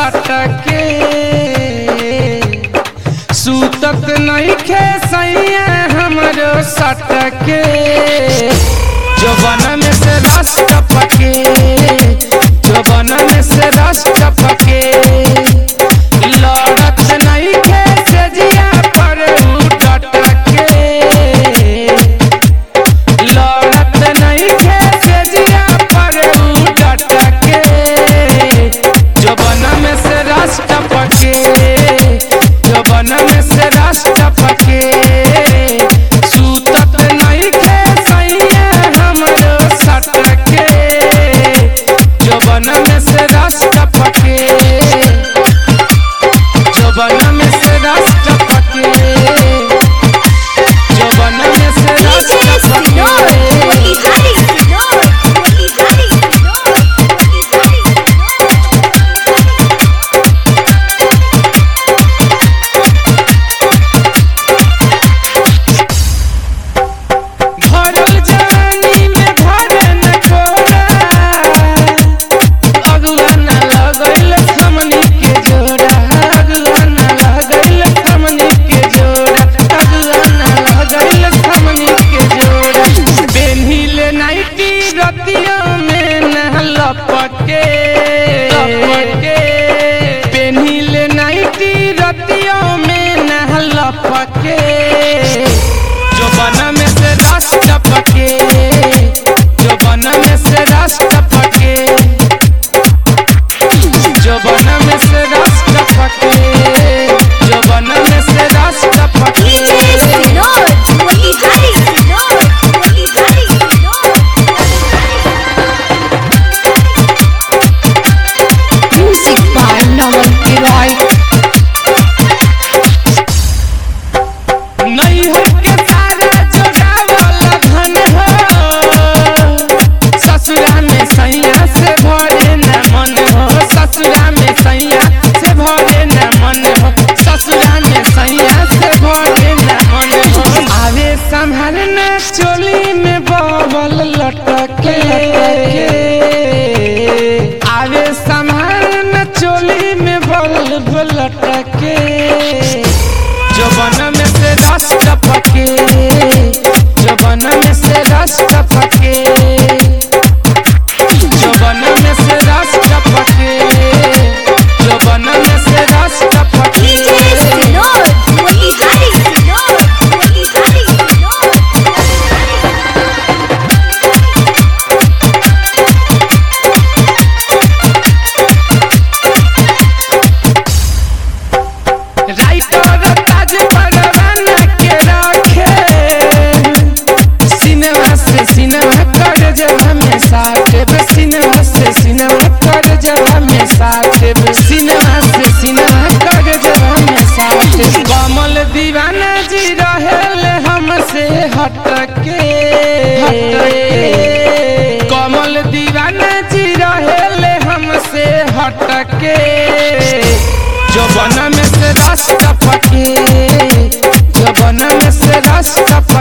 सटके सूतत नहीं खे सैया हमरो सटके जवाना में से रस टपके जवाना में से रस टपके लड़त नहीं खे सजिया पर उठटके लड़त नहीं खे सजिया पर उठटके जवाना में से रस टपके जवाना में से रस टपके सूतत नहीं खे सैया हमरो सटके जवाना में से रस टपके जवाना में से रस टपके जवाना में से रस DJ Sinor, टपके Motihari Sinor, Motihari Sinor, Motihari Sinor. भरल जवानी में भरे न कोरा अगुआ न लगैल हमनी के जोड़ा अगुआ न लगैल हमनी के जोड़ा अगुआ न लगैल हमनी के जोड़ा बेन्हिले नाइटी रतियों में न लपके लपके बेन्हिले नाइटी रतियों में न लपके जवाना में से रस टपके जवाना में से रस टपके जवाना में से रस टपके जवाना में से रस टपके DJ Sinor, Motihari Sinor, Motihari Sinor, Music by Naman Kiroy. नैहर के सारा जोगावल धन हो ससुरा में सैया से भरे न मन हो ससुरा में सैया से भरे न मन हो ससुरा में सैया से भरे न मन हो आवे संभालना चोली में बबल लटके आवे संभालना चोली में बल लटके जवाना में से रस टपके जवाना में से रस टपके जवाना में से रस टपके जवाना में से रस टपके DJ Sinor, Motihari Sinor, Motihari Sinor, writer Taj Parwana के रखे सिनेमा से सिनेमा कर जब हमें साथ सिनेमा से सिनेमा कर जब हमें साथ सिनेमा से सिनेमा कर जब हमें साथ कमल दीवाना जी रहेल हमसे हटके हटके कमल दीवाना जी रहेल हमसे हटके जवाना में से रस टपके जवाना में से रस टपके